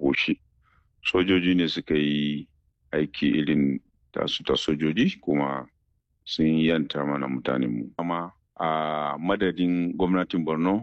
ƙoshi sojoji ne suka yi aiki irin tasu ta sojoji kuma sun yanta mana mutanenmu amma a madadin gwamnatin borno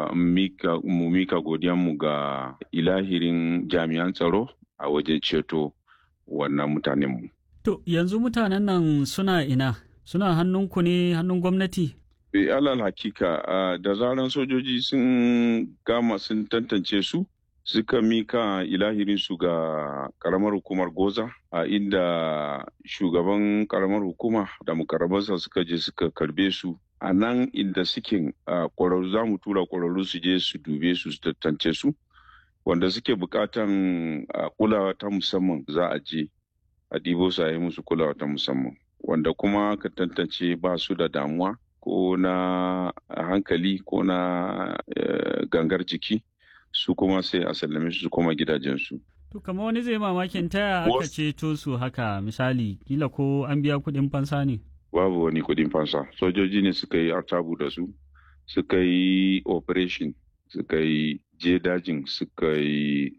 mu mika godiyanmu ga ilahirin jami'an tsaro a wajen ceto wannan mutanenmu To yanzu mutanen nan suna ina suna hannunku ne hannun gwamnati E, alal hakika uh, da zaran sojoji sun gama sun tantance su suka mika ilahirinsu ga karamar hukumar goza a uh, inda shugaban karamar hukuma da mukarabansa suka je suka karbe su a nan inda suke kwararru za mu tura kwararru su je su dube su su tantance su wanda suke bukatan kulawa ta musamman za a je a ɗibo su a yi musu kulawa ta musamman wanda kuma ka tantance ba su da damuwa ko na hankali ko na gangar jiki su kuma sai a sallame su koma gidajensu. To kamar wani zai mamakin taya aka ceto su haka misali kila ko an biya kuɗin fansa ne? Babu wani kuɗin fansa sojoji ne suka yi artabu da su suka yi operation suka yi je dajin suka yi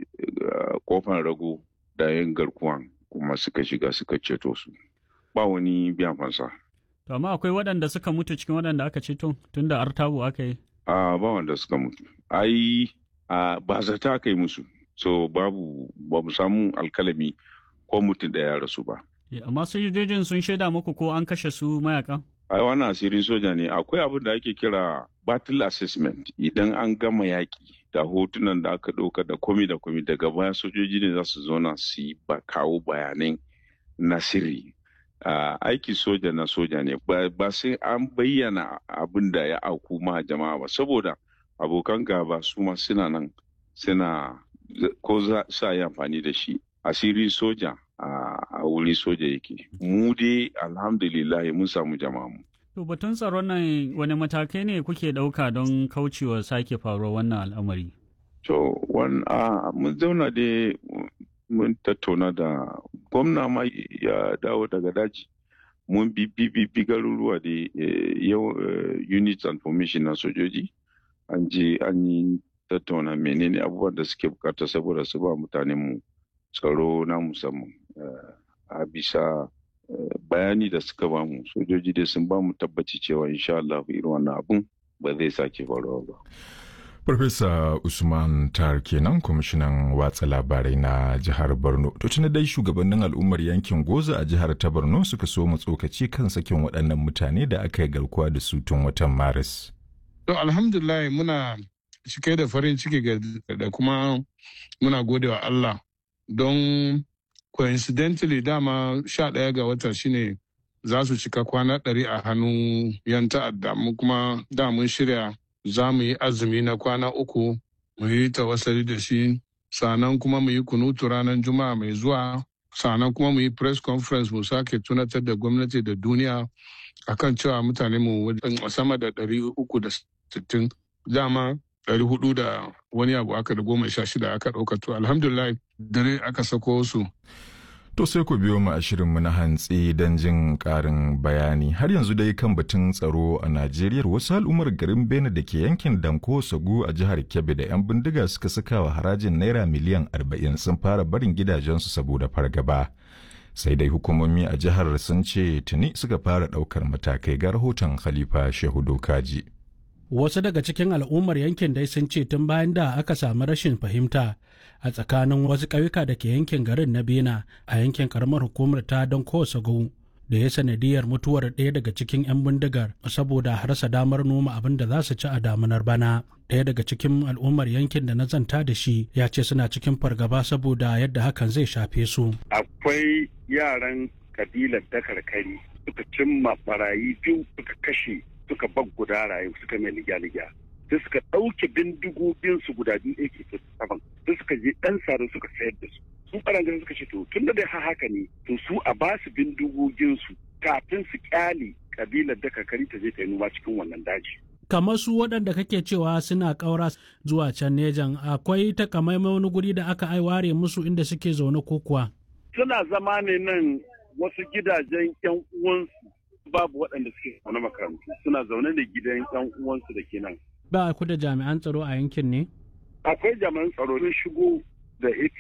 kofan rago da yin garkuwan kuma suka shiga suka ceto su ba wani biyan fansa. To amma akwai waɗanda suka mutu cikin waɗanda aka ceto tun da artabu aka yi? A ba wanda suka mutu. Ai ba zata aka yi musu. So babu ba mu samu alkalami ko mutum da ya rasu ba. Amma sojojin sun shaida muku ko an kashe su mayakan? Ai wannan asirin soja ne akwai abin da ake kira battle assessment idan an gama yaƙi da hotunan da aka ɗauka da komi da komi daga baya sojoji ne za su zauna su yi ba kawo bayanai na sirri Uh, aiki soja na soja ne ba sai an bayyana abin da ya auku ma jama'a ba saboda abokan gaba su ma suna nan suna ko za sa yi amfani da shi asiri soja a wuri soja yake mu dai alhamdulillah mun samu jama'a mu to batun tsaron nan wani matakai ne kuke ɗauka don kaucewa sake faruwar wannan al'amari to mun zauna dai mun tattauna da gwamna ma ya dawo daga daji mun bi bi garuruwa da yau units and formation na sojoji an je an yi tattauna menene abubuwan da suke bukata saboda su ba mutanen mu tsaro na musamman a bisa bayani da suka ba mu sojoji dai sun ba mu tabbaci cewa insha Allah irin wannan abun ba zai sake faruwa ba Farfesa Usman Tar kenan kwamishinan watsa labarai na jihar Borno. To tuni dai shugabannin al'ummar yankin Goza a jihar ta Borno suka so mu tsokaci kan sakin waɗannan mutane da aka yi garkuwa da su tun watan Maris. To alhamdulillah muna cike da farin ciki da kuma muna godewa Allah don coincidentally dama sha ɗaya ga wata shine za su cika kwana ɗari a hannun yan ta'adda mu kuma da mun shirya za mu yi azumi na kwana uku mu yi tawassali da shi sannan kuma mu yi kunutu ranar juma'a mai zuwa sannan kuma mu yi press conference mu sake tunatar da gwamnati da duniya akan cewa mutane mu sama da ɗari uku da sittin dama ɗari hudu da wani abu aka da goma sha shida aka ɗauka to alhamdulillah dare aka sako su To sai ku biyo mu a shirinmu na hantsi don jin ƙarin bayani. Har yanzu dai kan batun tsaro a Najeriya wasu al'ummar garin Bene da ke yankin Danko Sagu a jihar Kebbi da 'yan bindiga suka saka wa harajin naira miliyan arba'in sun fara barin gidajensu saboda fargaba. Sai dai hukumomi a jihar sun ce tuni suka fara ɗaukar matakai ga rahoton Khalifa Shehu Dokaji. Wasu daga cikin al'ummar yankin dai sun ce tun bayan da aka samu rashin fahimta a tsakanin wasu ƙauyuka da ke yankin garin na bena a yankin karamar hukumar ta don kowace da ya sanadiyar mutuwar ɗaya daga cikin 'yan bindigar saboda rasa damar noma abin da za su ci a damunar bana ɗaya daga cikin al'ummar yankin da na zanta da shi ya ce suna cikin fargaba saboda yadda hakan zai shafe su akwai yaran kabilar dakarkari suka cimma barayi biyu suka kashe suka bag guda rayu suka mai ligya-ligya sai suka ɗauke bindigoginsu guda biyu ak saban sai suka je ɗan sare suka sayar da su su ɓarangaren suka ce to tun da dai haka ne to su a ba su bindigoginsu kafin su kyale kabilar da kakari ta je ta yi noma cikin wannan daji. kamar su waɗanda kake cewa suna ƙaura zuwa can nejan akwai takamaimai wani guri da aka ware musu inda suke zaune ko kuwa. suna zama ne nan wasu gidajen yan uwansu babu waɗanda suke zaune makarantu suna zaune da gidan yan uwansu da ke nan. ba ku da jami'an tsaro a yankin ne? akwai jami'an tsaro sun shigo da